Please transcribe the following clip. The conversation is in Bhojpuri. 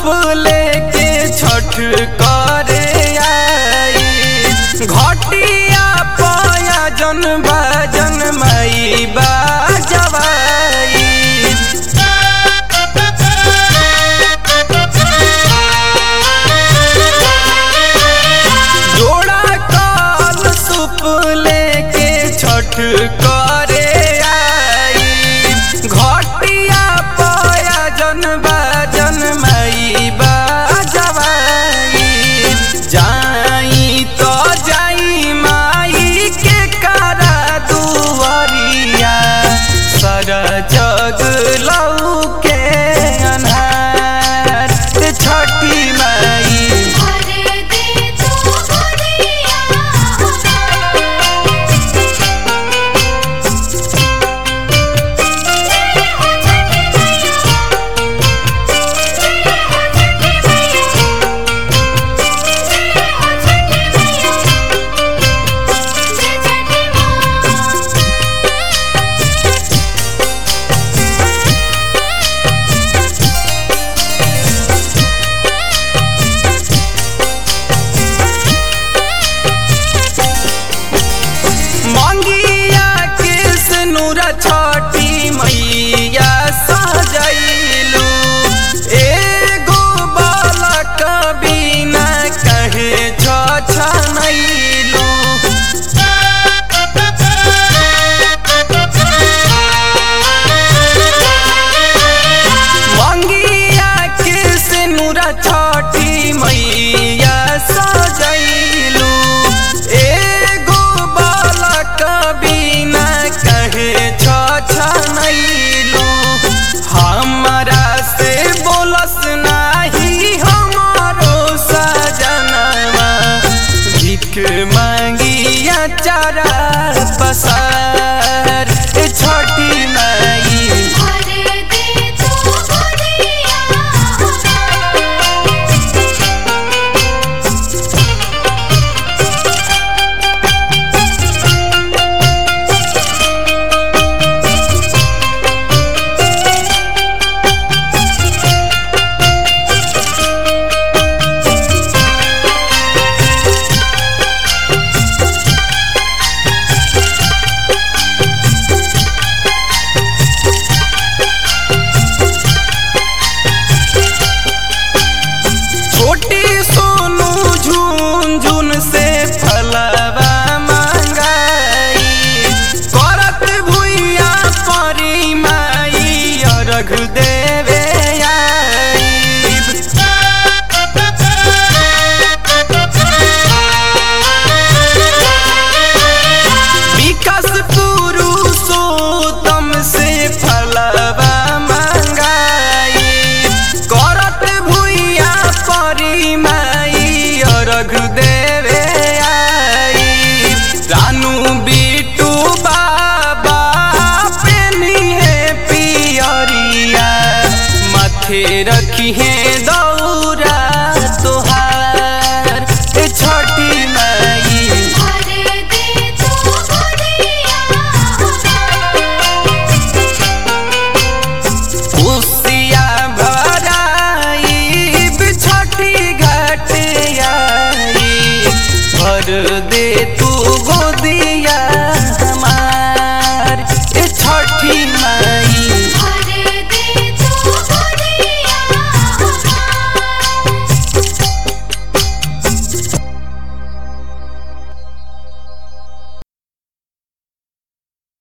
लेके छठ करे आई घटिया पाया जन बाजन माई बाजवाई जोड़ा काल सुप लेके छठ करे आई घटिया पाया जन बाजन माई बाजवाई जाई तो जाई माई के करा दुआरिया सर जग लऊ के अन्हार छठी माई भर दे तू गोदिया मंगिया किस नूर छठी मैया सजैलू एगो बालक बिना कहे छछनैलू मंगिया किस नूर छठी मैया सजैलू एगो बालक बिना कहे छछनैलू हमरा से बोलस नाही हमारो सजनवा भीख मांगिया चारा पसार ए छठी माई भर दे तू गोदिया छोटी सोनू झुन झुन से फलवा मंगाई करत भुइया परी माई अर्घ देवे आईब। विकास पुरुषोत्तम से फलवा मंगाई करत भुइया परी माई अर्घ देवे आई रानू बिटू बाबा पेनी है पियरिया माथे रखी है